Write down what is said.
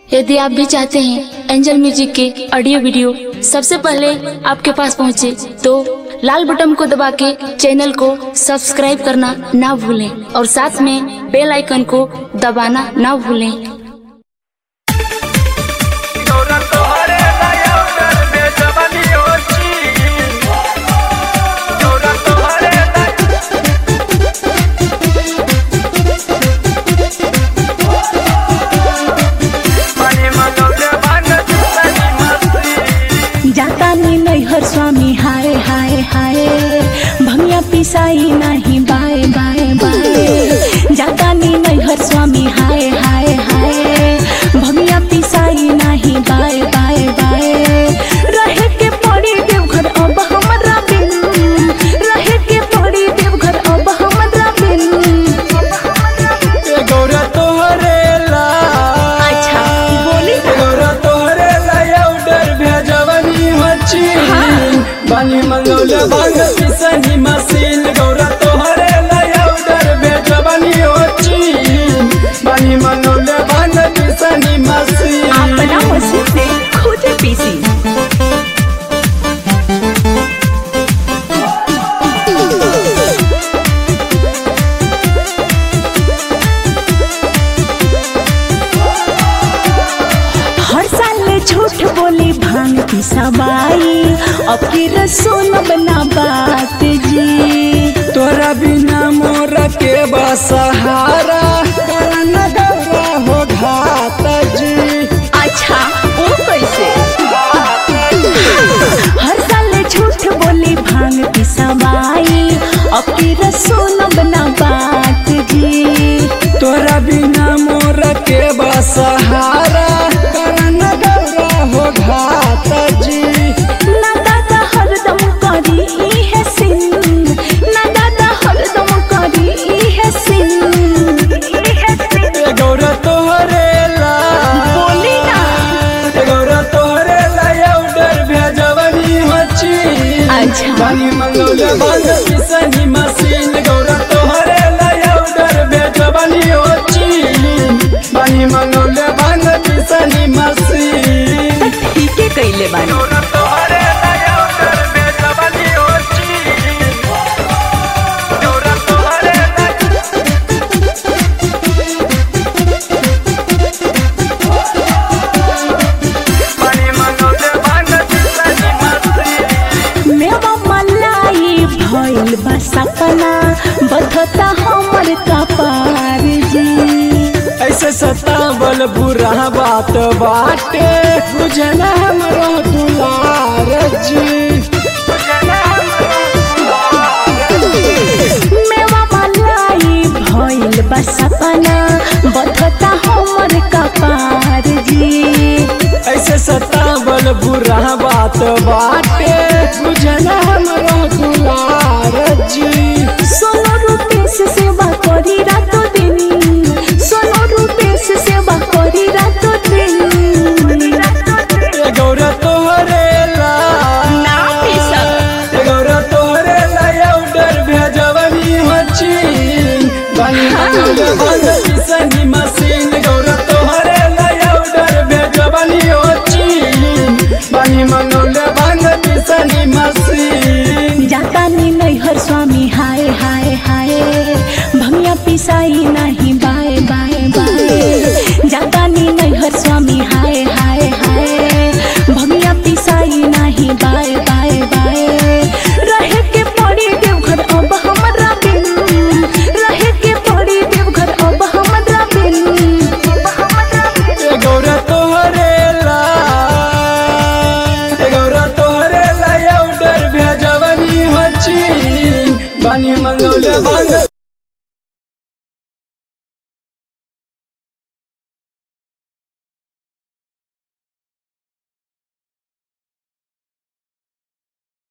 यदि आप भी चाहते हैं एंजल म्यूजिक के ऑडियो वीडियो सबसे पहले आपके पास पहुंचे, तो लाल बटन को दबा के चैनल को सब्सक्राइब करना ना भूलें और साथ में बेल आइकन को दबाना ना भूलें Ahora toharé la yaudar me jabani hochi Ahora toharé la Mani manole bana sani masti जाता नी नैहर स्वामी हाय हाय हाय भमिया पिसाई नहीं बाय बाय बाय जाता नी नैहर स्वामी हाय हाय हाय भमिया पिसाई नहीं बाय बाय बाय रहे के पड़ी देवघर अब हमरा बिन रहे के पड़ी देवघर अब हमरा बिन गौरा तोहरे ला अच्छा बोली ना गौरा तोहरे ला याउडर भेजवनी होची बानी मंगौले बांग पिसनी मसीन गौरा तोहरे ला याउडर भेजवनी होची बानी मंगौले बांग पिसनी मसीन अपना मशीन से खुद पीसी हर साल झूठ बोली भांग की सवाई अब की रसोन बना बात जी तोरा बिना मोर के बसहारा करन गौरा हो घात जी अच्छा वो कैसे हर साल झूठ बोली भांग की सवाई अब की रसोन बना बात जी तोरा बिना मोर के बसहारा करन गौरा हो घात जी ना दादा हरदम करी ई है सिन ना दादा हरदम करी ई है सिन ई है सिन ए गौरा तोहरे ला बोली ना ए गौरा तोहरे ला याउडर भेजवनी होची अच्छा। बानी मंगौले बांग पिसनी मसीन गौरा तोहरे ला याउडर भेजवनी होची बानी मंगौले बांग पिसनी मसीन ठीक है कैले बानी गौरा तोहरे ला याउडर भेजवनी होची गौरा तोहरे ला बानी मंगौले बांग पिसनी मसीन मेवा मलाई भइल बा सपना बधता हमर कपार जी ऐसे सतावल बुरा बात बाटे बुझना हमरो दुलार जी मेवा मलाई भइल बा सपना बधता हमर कपार जी ऐसे सतावल बुरा बात बाटे बुझना हमरो दुलार जी सोनो रूपेश सेवा करी रातो दिन सोनो रूपेश सेवा करी रातो दिन ए गौरा तोहरे ला ना पिसक ए गौरा तोहरे ला याउडर भेजवनी होची बानी मंगौले बांग पिसनी मसीन गौरा तोहरे ला याउडर भेजवनी होची बानी मंगौले बांग पिसनी मसीन जाता नी नैहर स्वामी हाय हाय हाय भमिया पिसाई नहीं बाय बाय बाय जाता नी नैहर स्वामी हाय हाय हाय भमिया पिसाई नहीं बाय बाय बाय रहे के पड़ी देवघर अब हमरा बिन रहे के पड़ी देवघर अब हमरा बिन अब हमरा बिन ए गौरा तोहरे ला ए गौरा तोहरे ला याउडर भेजवनी होची बानी मंगौले बांग